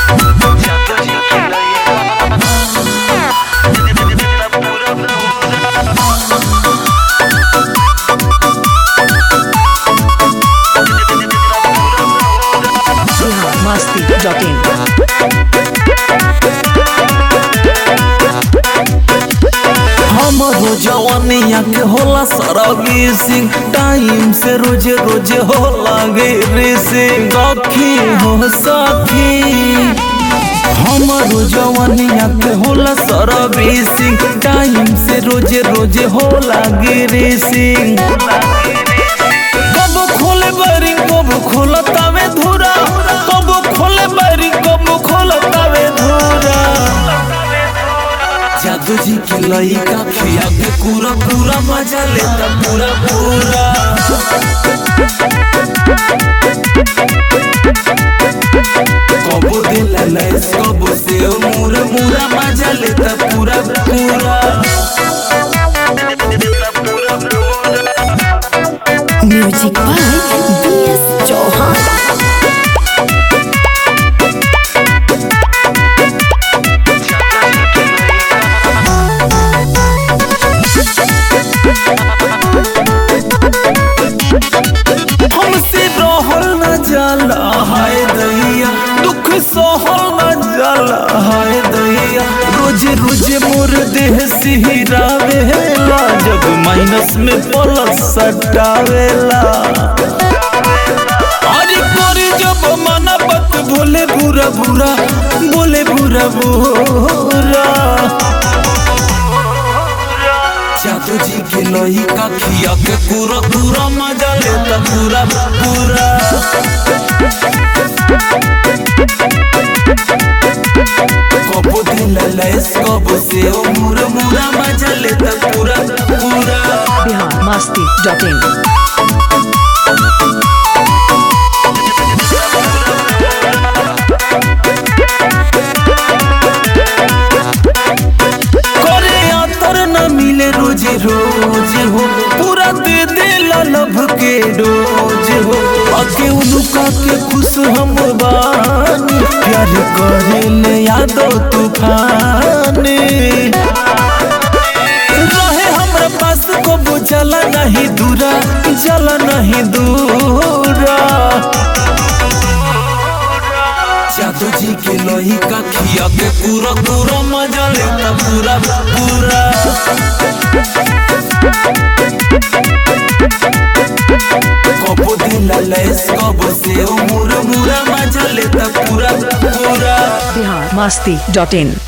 biharmasti.in हमरो जवानिया के होला सर्विसिंग टाइम से रोजे रोजे हो लागे रेसिंग सखी हो सखी हमरो जवानिया के होला सर्विसिंग टाइम से रोजे रोजे हो लागे रेसिंग कब खोले बारी कब खोलतावे धुरा कब खोले बारी कब खोलतावे धुरा जादू जी के लइका खिया के पूरा पूरा मजा लेता पूरा पूरा कबो दिला लैस कबो से मुरा मुरा मजा लेता पूरा पूरा म्यूजिक बाय बीएस चौहान हमसे रहल न जाला हाय दैया दुख सहल न जाला हाय दैया रोजे रोजे मोर देह सिहरावेला जब माइनस में प्लस सटावेला अरे करे जब मना बत बोले बुरा बुरा बोले बुरा बुरा जादू जी के लोही का खिया के पूरा पूरा मजा लेता पूरा पूरा कबो दिल लैस कबो से ओ मुरा मुरा मजा लेता पूरा पूरा biharmasti.in करे आतर न मिले रोज रोज हो पूरा दे दे लब के डोज हो अके उनुका के खुश हम बानी प्यार करे ले यादो तूफान रहे हमरा पास को बुझला नहीं दूरा जला नहीं दूरा जादू जी के लोही का खिया के पूरा पूरा मजा लेता पूरा पूरा कबो दिल लैस कबो से मुरा मुरा मजा लेता पूरा पूरा biharmasti.in